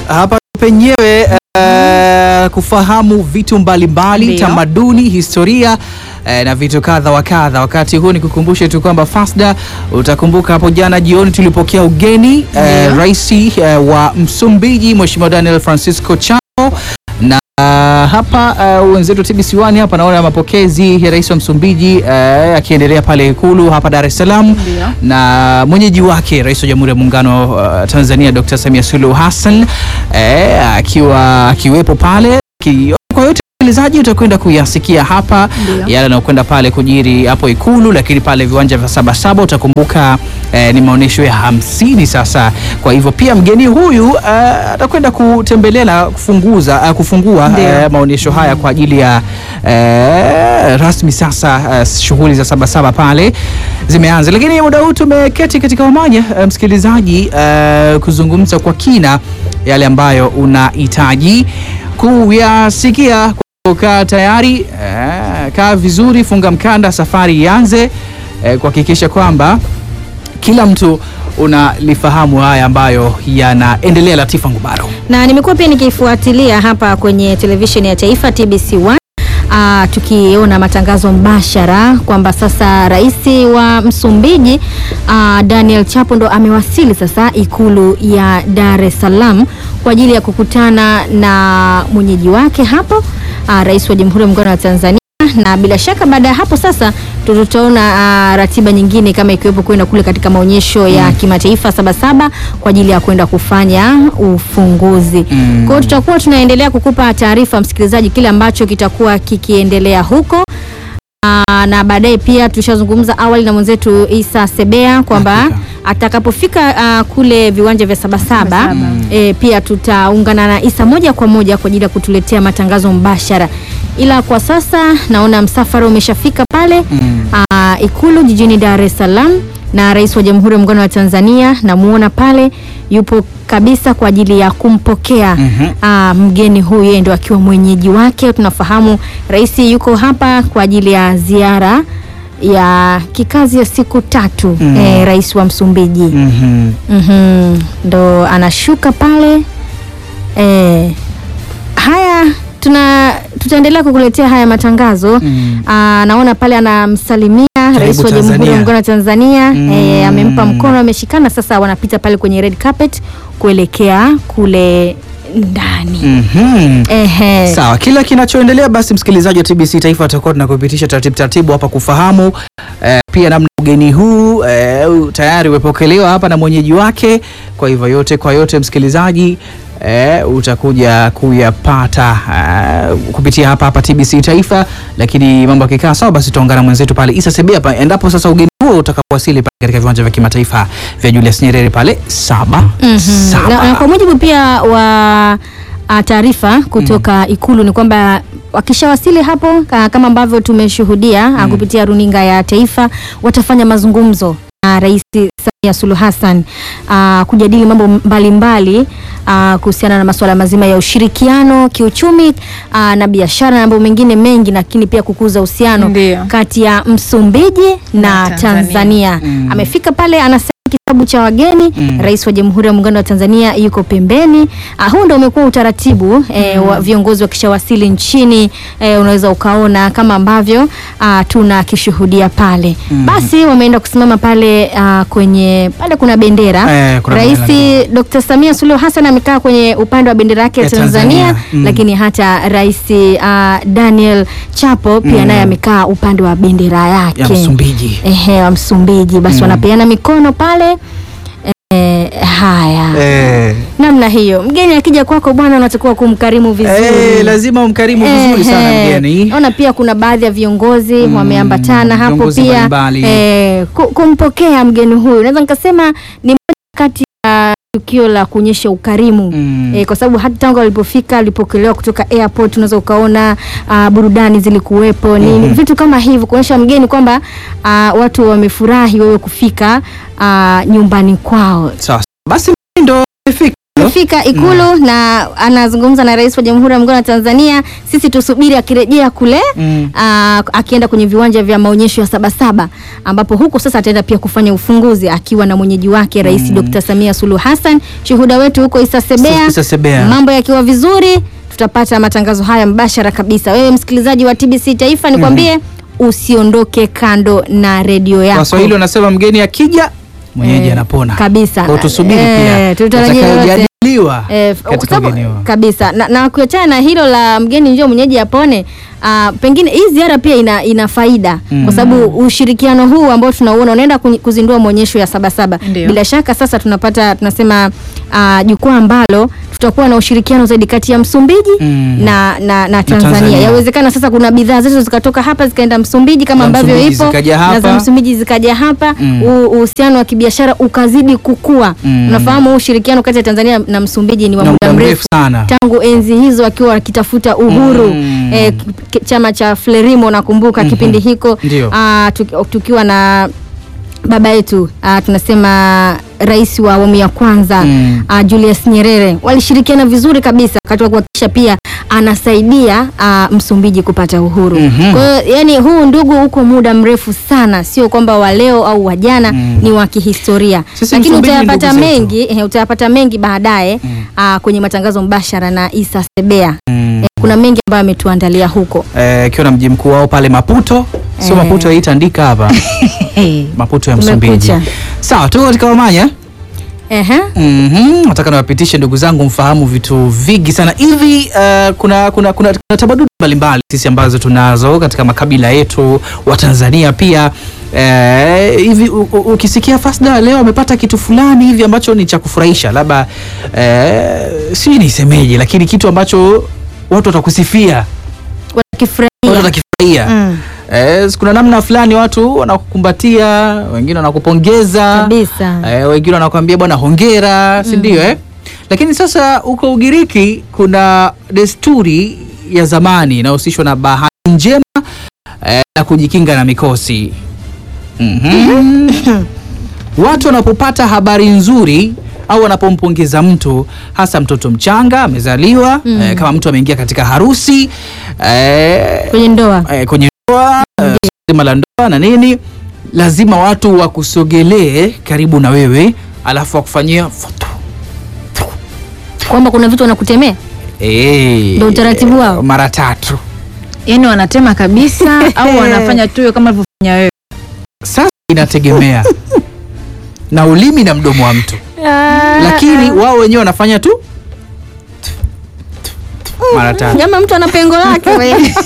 hapa penyewe eh, kufahamu vitu mbalimbali Ndio. tamaduni, historia eh, na vitu kadha wa kadha. Wakati huu nikukumbushe tu kwamba Fasda, utakumbuka hapo jana jioni tulipokea ugeni eh, Ndio. rais eh, wa Msumbiji Mheshimiwa Daniel Francisco Chapo na uh, hapa uh, wenzetu TBC1 hapa naona mapokezi ya rais wa Msumbiji uh, akiendelea pale Ikulu hapa Dar es Salaam Ndio. na mwenyeji wake rais wa Jamhuri ya Muungano uh, Tanzania Dr. Samia Suluhu Hassan eh, akiwa akiwepo pale ki, kwa yote msikilizaji utakwenda kuyasikia hapa Ndio. yale yanayokwenda pale kujiri hapo Ikulu, lakini pale viwanja vya Sabasaba utakumbuka eh, ni maonyesho ya hamsini sasa. Kwa hivyo pia mgeni huyu eh, atakwenda kutembelea na kufunguza eh, kufungua Ndio. eh, maonyesho haya kwa ajili ya eh, rasmi sasa eh, shughuli za Sabasaba pale zimeanza, lakini muda huu tumeketi katika umoja eh, msikilizaji eh, kuzungumza kwa kina yale ambayo unahitaji kuyasikia. Kaa tayari eh, kaa vizuri, funga mkanda, safari ianze eh, kuhakikisha kwamba kila mtu unalifahamu haya ambayo yanaendelea. Latifa Ngubaro. na nimekuwa pia nikifuatilia hapa kwenye televisheni ya taifa TBC1 ah, tukiona matangazo mbashara kwamba sasa rais wa Msumbiji ah, Daniel Chapo ndo amewasili sasa ikulu ya Dar es Salaam kwa ajili ya kukutana na mwenyeji wake hapo ah, rais wa Jamhuri ya Muungano wa Tanzania na bila shaka baada ya hapo sasa tutaona uh, ratiba nyingine kama ikiwepo kwenda kule katika maonyesho ya kimataifa Sabasaba kwa ajili ya kwenda kufanya ufunguzi. Mm. Kwa hiyo tutakuwa tunaendelea kukupa taarifa msikilizaji, kile ambacho kitakuwa kikiendelea huko. Aa, na baadaye pia tulishazungumza awali na mwenzetu Isa Sebea kwamba Hakika. atakapofika ah, kule viwanja vya Sabasaba Sabasaba. e, pia tutaungana na Isa moja kwa moja kwa ajili ya kutuletea matangazo mbashara, ila kwa sasa naona msafara umeshafika pale Mm. ah, Ikulu jijini Dar es Salaam na Rais wa Jamhuri ya Muungano wa Tanzania namuona pale yupo kabisa kwa ajili ya kumpokea Mhm. ah, mgeni huyu, yeye ndo akiwa mwenyeji wake. Tunafahamu rais yuko hapa kwa ajili ya ziara ya kikazi ya siku tatu Mm. eh, rais wa Msumbiji Mhm. Mhm, ndo anashuka pale eh, haya tuna tutaendelea kukuletea haya matangazo Mm. Aa, naona pale anamsalimia rais wa Jamhuri Tanzania. ya Muungano wa Tanzania Mm. eh, amempa mkono, ameshikana. Sasa wanapita pale kwenye red carpet kuelekea kule ndani. Mhm. Ehe. Sawa, kila kinachoendelea basi, msikilizaji wa TBC Taifa atakuwa tunakupitisha taratibu taratibu hapa kufahamu eh, pia namna ugeni huu eh, u- tayari umepokelewa hapa na mwenyeji wake. Kwa hivyo yote kwa yote, msikilizaji eh, utakuja kuyapata eh, kupitia hapa hapa TBC Taifa, lakini mambo yakikaa sawa, basi tutaungana na mwenzetu pale Isa Sebia pa, endapo sasa ugeni huo utakapowasili pale katika viwanja vya kimataifa vya Julius Nyerere pale saba Mhm. saba. Na, na kwa mujibu pia wa ah, taarifa kutoka Ikulu ni kwamba wakishawasili hapo ka- kama ambavyo tumeshuhudia ah, kupitia runinga ya taifa watafanya mazungumzo na Rais Samia Suluhu Hassan ah, kujadili mambo mbalimbali ah, kuhusiana na masuala mazima ya ushirikiano kiuchumi ah, na biashara na mambo mengine mengi, lakini pia kukuza uhusiano Ndio. kati ya Msumbiji na, Na Tanzania, Tanzania. Mm. amefika pale anasema kitabu cha wageni Mm. Rais wa Jamhuri ya Muungano wa Tanzania yuko pembeni. Ah, huu ndio umekuwa utaratibu eh, wa viongozi wakishawasili nchini eh, unaweza ukaona kama ambavyo ah, tunakishuhudia pale. Mm. Basi wameenda kusimama pale ah, kwenye pale kuna bendera. Eh, kuna Rais bendera. Dr. Samia Suluhu Hassan amekaa kwenye upande wa bendera yake ya Ya Tanzania, Tanzania. Mm. lakini hata Rais ah, Daniel Chapo pia Mm. naye amekaa upande wa bendera yake ya Msumbiji. ehe, wa Msumbiji basi Mm. wanapeana mikono pale eh, haya Eh. namna hiyo. Mgeni akija kwako bwana, unatakiwa kumkarimu vizuri Eh, lazima umkarimu vizuri sana Ehe. mgeni. Naona pia kuna baadhi ya viongozi Mm, wameambatana hapo viongozi pia mbalimbali. eh, ku- kumpokea mgeni huyu, naweza nikasema ni moja kati ya tukio la kuonyesha ukarimu Mm. eh, kwa sababu hata tangu alipofika alipokelewa kutoka airport, unaweza ukaona ah, burudani zilikuwepo nini Mhm. vitu kama hivyo kuonyesha mgeni kwamba ah, watu wamefurahi wewe kufika ah, nyumbani kwao. Sawa. Basi ndo amefika. Amefika amefika Ikulu na anazungumza na Rais wa Jamhuri ya Muungano wa Tanzania. Sisi tusubiri akirejea kule Mm. aa, akienda kwenye viwanja vya maonyesho ya Sabasaba ambapo huko sasa ataenda pia kufanya ufunguzi akiwa na mwenyeji wake Rais Dr. Samia Suluhu Hassan. Shuhuda wetu huko Issa Sebea. Issa Sebea. Mambo yakiwa vizuri tutapata matangazo haya mbashara kabisa. Wewe msikilizaji wa TBC Taifa nikwambie usiondoke kando na redio yako. Waswahili wanasema mgeni akija mwenyeji Eh, anapona kabisa. Kwa hiyo tusubiri Eh, pia tutarajia yote. yatakayojadiliwa Eh, katika kwa sababu- ugeni wao. kabisa na, na kuachana na hilo la mgeni njoo mwenyeji apone ah, pengine hii ziara pia ina, ina faida Mm. kwa sababu ushirikiano huu ambao tunauona unaenda kunyi- kuzindua maonyesho ya Sabasaba. Ndio. Bila shaka sasa tunapata tunasema ah, jukwaa ambalo tutakuwa na ushirikiano zaidi kati ya Msumbiji Mm. na, na, na Tanzania. Tanzania. Yawezekana sasa kuna bidhaa zetu zikatoka hapa zikaenda Msumbiji kama Za ambavyo Msumbiji ipo zikaja na za hapa. Msumbiji zikaja hapa Mm. u- uhusiano wa kibiashara ukazidi kukua. Mm. Unafahamu huu ushirikiano kati ya Tanzania na Msumbiji ni wa Na muda muda mrefu mrefu sana tangu enzi hizo akiwa wakitafuta uhuru Mm. eh, k- chama cha Frelimo nakumbuka Mhm. kipindi hiko Ndio. ah, tuki- tukiwa na baba yetu ah, tunasema rais wa awamu ya kwanza Mm. ah, Julius Nyerere walishirikiana vizuri kabisa wakati wa kuhakikisha pia anasaidia ah, Msumbiji kupata uhuru. Mhm. Kwa hiyo yani huu ndugu uko muda mrefu sana, sio kwamba wa leo au wa jana, Mm. ni wa kihistoria. Sisi Lakini Msumbiji ni utayapata ndugu zetu. mengi eh, utayapata mengi baadaye ah, kwenye matangazo mbashara na Isa Sebea. Mm. Eh, kuna mengi ambayo ametuandalia huko. Eh, ikiwa na mji mkuu wao pale Maputo sio Eh. Maputo yaitandika hapa Maputo ya Msumbiji Kumekucha. sawa tuko katika Omanya Ehe. Mhm, nataka niwapitishe ndugu zangu mfahamu vitu vingi sana hivi. Uh, kuna, kuna, kuna, kuna tamaduni mbalimbali sisi ambazo tunazo katika makabila yetu wa Tanzania pia eh, hivi u- u- ukisikia Fasda leo amepata kitu fulani hivi ambacho ni cha kufurahisha, labda eh, sijui nisemeje, lakini kitu ambacho watu watakusifia, watu Wakifurahia. watakifurahia Mm. Eh, kuna namna fulani watu wanakukumbatia, wengine wanakupongeza Kabisa. eh, wengine wanakuambia bwana hongera, si ndio eh? Lakini sasa huko Ugiriki kuna desturi ya zamani inayohusishwa na bahati njema eh, na kujikinga na mikosi. Mhm. Watu wanapopata habari nzuri au wanapompongeza mtu hasa mtoto mchanga amezaliwa, eh, kama mtu ameingia katika harusi eh, Kwenye ndoa. eh, kwenye ndoa eh, zima la ndoa na nini, lazima watu wakusogelee karibu na wewe, alafu wakufanyia foto Kwamba kuna vitu wanakutemea. eh, Ndio utaratibu wao? mara tatu. Yaani wanatema kabisa au wanafanya tu kama alivyofanya wewe. Sasa inategemea na ulimi na mdomo wa mtu, lakini wao wenyewe wanafanya tu mara tatu. Jamaa mtu ana pengo lake wewe.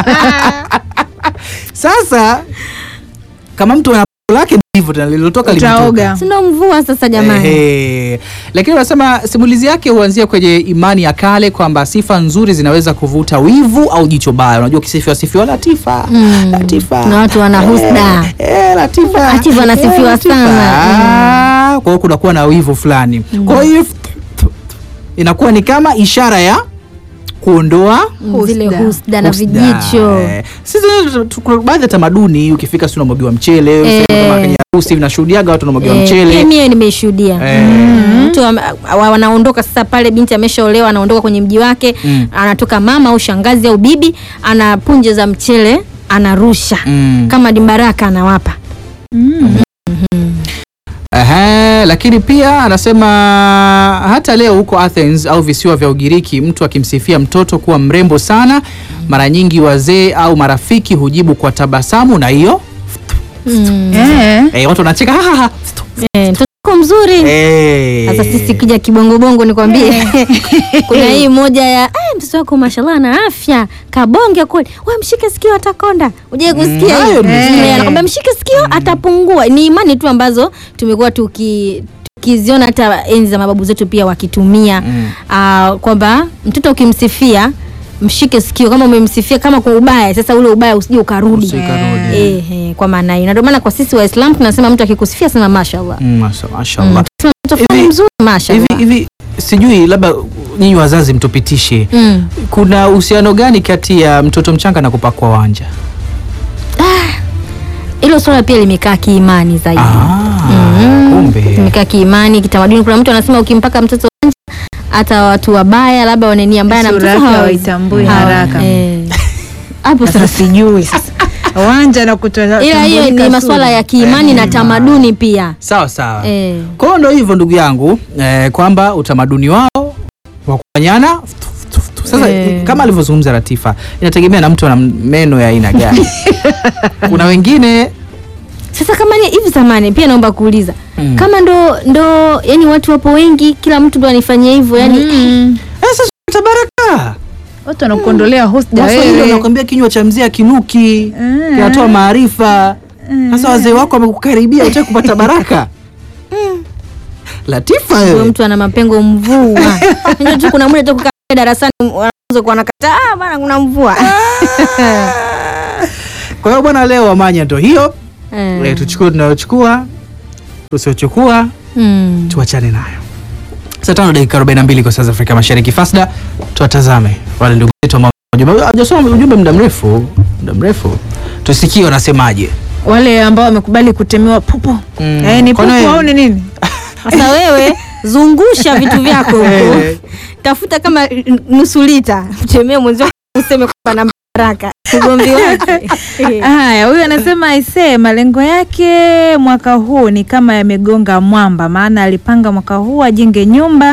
Sasa kama mtu ana lake ndivyo tena lililotoka limetoka. Utaoga. Sina mvua sasa jamani. Ehe. Lakini wanasema simulizi yake huanzia kwenye imani ya kale kwamba sifa nzuri zinaweza kuvuta wivu au jicho baya. Unajua ukisifiwa sifiwa Latifa. Mm. Latifa. Na watu wana husda. Eh, Latifa. Latifa anasifiwa Eh, Latifa. sana. Ah, Kwa hiyo kunakuwa na wivu fulani. Kwa hiyo inakuwa ni kama ishara ya kuondoa Mm, Zile Husda. husda na husda. vijicho. Eh, Sisi tu- kuna baadhi ya tamaduni ukifika si unamwagiwa mchele, Eh. useme kama kwenye harusi vinashuhudiaga watu wanamwagiwa Eh, mchele. pia mie nimeshuhudia Eh. Mm, mtu am- wa- wanaondoka sasa pale, binti ameshaolewa, anaondoka kwenye mji wake Mm. anatoka mama au shangazi au bibi, ana punje za mchele anarusha Mm. kama dimbaraka anawapa. Ehe, lakini pia anasema hata leo huko Athens au visiwa vya Ugiriki, mtu akimsifia mtoto kuwa mrembo sana, mara nyingi wazee au marafiki hujibu kwa tabasamu na hiyo Mm. Eh. eh, watu wanacheka "Ha, ha, ha." Eh, mtoto wako mzuri Eh. sasa sisi kija kibongobongo nikwambie kuna hii moja ya "Ah, mtoto wako mashallah ana afya kabonge kweli we mshike sikio atakonda uje kusikia hayo hiyo nimesikia. Eh, anakwambia mshike sikio atapungua ni imani tu ambazo tumekuwa tuki tukiziona hata enzi za mababu zetu pia wakitumia Mm. ah, kwamba mtoto ukimsifia mshike sikio kama umemsifia kama kwa ubaya sasa ule ubaya usije ukarudi Usije ukarudi. eh, eh, kwa maana hiyo na ndio maana kwa sisi waislamu tunasema mtu akikusifia sema mashallah Mm, masha- mashallah. Sema mtoto fulani Hivi- mzuri mashallah Hivi hivi sijui labda nyinyi wazazi mtupitishe Mm. kuna uhusiano gani kati ya mtoto mchanga na kupakwa wanja? hilo swala pia limekaa kiimani zaidi Ah, Mhm. kumbe. limekaa kiimani kitamaduni kuna mtu anasema ukimpaka mtoto wanja hata watu wabaya labda wana nia mbaya na Sura mtoto yake hawawezi. hawaitambui Hawa- haraka. eh. hapo Sasa sasa sijui sasa wanja na kutoa ila hiyo ni tambulika masuala sura. ya kiimani na tamaduni pia sawa sawa eh. kwa hiyo ndo hivyo ndugu yangu eh, kwamba utamaduni wao wa kufanyana sasa Eh. kama alivyozungumza Latifa inategemea na mtu ana meno ya aina gani kuna wengine Sasa kama ni hivi zamani, pia naomba kuuliza Mm. kama ndo ndo yani watu wapo wengi, kila mtu ndo anifanyia hivyo yani Mm. eh, sasa tabaraka watu wanakuondolea husda Waswahili wewe wanakwambia kinywa cha mzee akinuki Mm. kinatoa maarifa sasa wazee wako wamekukaribia utaki kupata baraka Latifa huyo wewe mtu ana mapengo mvua. Unajua tu kuna muda tu kukaa darasani wanaanza kuwa nakataa, ah bana kuna mvua. kwa hiyo bwana leo wamanya ndo hiyo Eh. Eh, tuchukue tunayochukua tusiochukua Mm. tuachane nayo saa tano dakika 42 kwa saa za afrika mashariki fasda tuwatazame wale ndugu zetu ambao ujumbe- hajasoma ujumbe muda mrefu muda mrefu tusikie wanasemaje wale ambao wamekubali kutemewa pupo Mm. eh, ni Kwani- pupo au ni nini Sasa wewe zungusha vitu vyako huko. Eh. Tafuta kama n- nusu lita, mtemee mwenzio useme kwamba na baraka. Ugomvi wake. haya huyu anasema aisee malengo yake mwaka huu ni kama yamegonga mwamba maana alipanga mwaka huu ajenge nyumba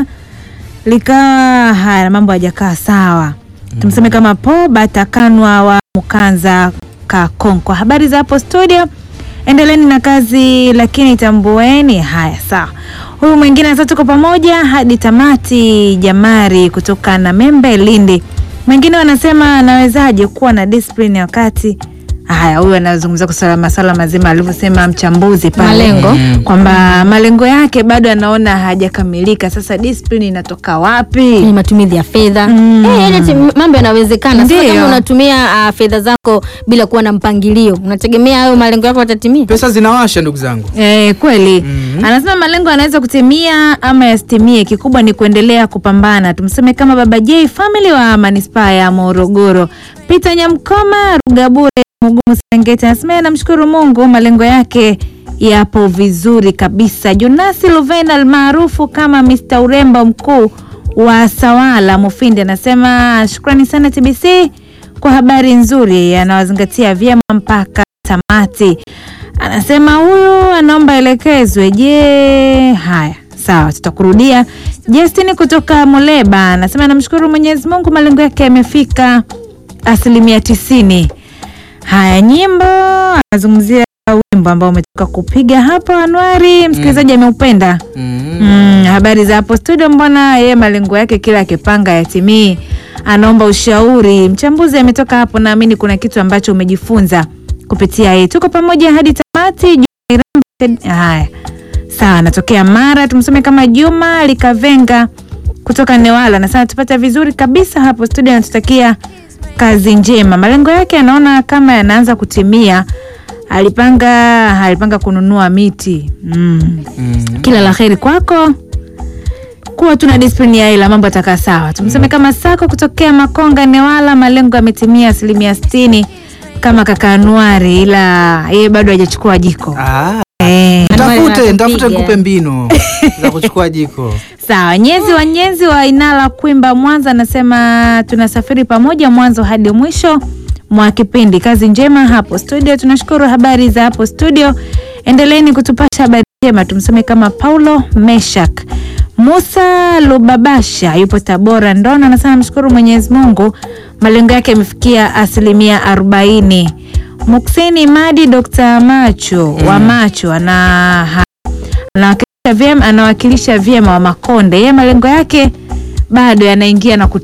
likawa haya mambo hajakaa sawa tumseme kama po batakanwa wa mukanza kakonko habari za hapo studio endeleni na kazi lakini tambueni haya sawa huyu mwingine sasa tuko pamoja hadi tamati jamari kutoka na membe lindi mwingine wanasema anawezaje kuwa na discipline wakati haya huyu anazungumzia kuhusu masala mazima alivyosema mchambuzi pale Malengo. Mm. kwamba malengo yake bado anaona hajakamilika sasa discipline inatoka wapi Ni matumizi ya fedha Mm. Eh, yaani ati mambo yanawezekana. Sasa Ndiyo. kama unatumia ah, fedha zako bila kuwa na mpangilio, unategemea hayo malengo yako yatatimia? pesa zinawasha ndugu zangu Eh, kweli Mhm. anasema malengo yanaweza kutimia ama yasitimie kikubwa ni kuendelea kupambana tumseme kama baba j family wa manispaa ya morogoro peter nyamkoma rugabure mugumu serengeti anasema yeye anamshukuru mungu malengo yake yapo vizuri kabisa jonasi luven almaarufu kama mr urembo mkuu wa sawala mufindi anasema shukrani sana tbc kwa habari nzuri anawazingatia vyema mpaka tamati anasema huyu anaomba elekezwe je haya sawa tutakurudia justin kutoka muleba anasema anamshukuru mwenyezi mungu malengo yake yamefika asilimia tisini haya nyimbo anazungumzia wimbo ambao umetoka kupiga hapo anuari msikilizaji ameupenda Mm, habari za hapo studio, mbona yeye malengo yake kila akipanga yatimii? Anaomba ushauri. Mchambuzi ametoka hapo, naamini kuna kitu ambacho umejifunza kupitia yeye. Tuko pamoja hadi tamati. Juma Irambe- Haya, sawa, anatokea Mara, tumsome kama Juma Likavenga kutoka Newala, nasema tupata vizuri kabisa hapo studio, anatutakia kazi njema. Malengo yake anaona kama yanaanza kutimia. Alipanga alipanga kununua miti mm kila la heri kwako kuwa tuna discipline ya ila mambo atakaa sawa tumseme kama sako kutokea makonga newala malengo yametimia asilimia sitini kama kaka anuari ila yeye bado hajachukua jiko Ah, eh. Anuari ntafute anakupiga. ntafute nikupe mbinu za kuchukua jiko sawa nyezi wa nyezi wa inala kwimba mwanza anasema tunasafiri pamoja mwanzo hadi mwisho mwa kipindi kazi njema hapo studio tunashukuru habari za hapo studio endeleeni kutupasha habari njema tumsome kama paulo meshak musa lubabasha yupo tabora ndono anasema mshukuru mwenyezi mungu malengo yake yamefikia asilimia arobaini mukseni madi dr macho wa macho ana anawakilisha vyema, anawakilisha vyema wa Makonde. Yeye malengo yake bado yanaingia na kutoka